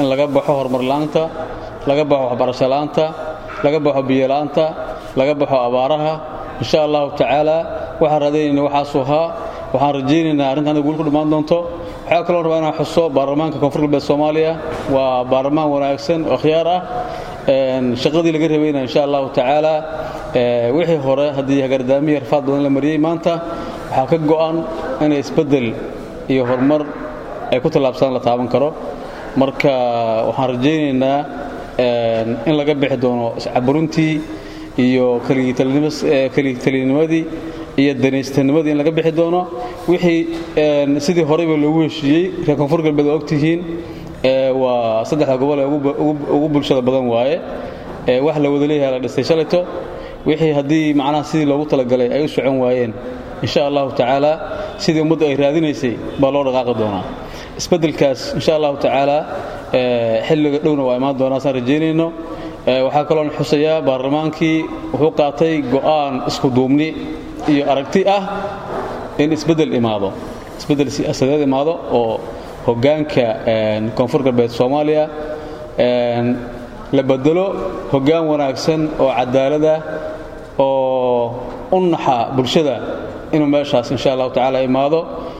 in laga baxo horumar la'aanta laga baxo waxbarasho la'aanta laga baxo biyo la'aanta laga baxo abaaraha insha allahu tacaala waxaan raadaynayna waxaasuu ahaa waxaan rajaynaynaa arrintan guul ku dhammaan doonto waxaa kaloo rabaa inaan xuso baarlamaanka koonfur galbeed soomaaliya waa baarlamaan wanaagsan oo khiyaar ah shaqadii laga rabayna insha allahu tacaala wixii hore haddii hagardaamihi rafaad badan la mariyey maanta waxaa ka go'an inay isbeddel iyo horumar ay ku tallaabsadaan la taaban karo marka waxaan rajaynaynaa in laga bixi doono iscaburintii iyo keligitaliinimadii iyo danaystanimadii in laga bixi doono wixii sidii horeyba loogu heshiiyey reer koonfur galbeed waa ogtihiin waa saddexda gobol ee ugu bulshada badan waaye wax la wada leeyahay la dhistay shalayto wixii haddii macnaha sidii loogu talagalay ay u socon waayeen insha allahu tacaala sidii ummadda ay raadinaysay baa loo dhaqaaqi doonaa isbeddelkaas insha allahu tacaala xilliga dhowna waa imaan doonaa saan rajaynayno waxaa kaloon xusayaa baarlamaankii wuxuu qaatay go'aan isku duubni iyo aragti ah in isbeddel imaado isbeddel siyaasadeed imaado oo hoggaanka koonfur galbeed soomaaliya la bedelo hoggaan wanaagsan oo cadaalada oo u naxa bulshada inuu meeshaas insha allahu tacaala imaado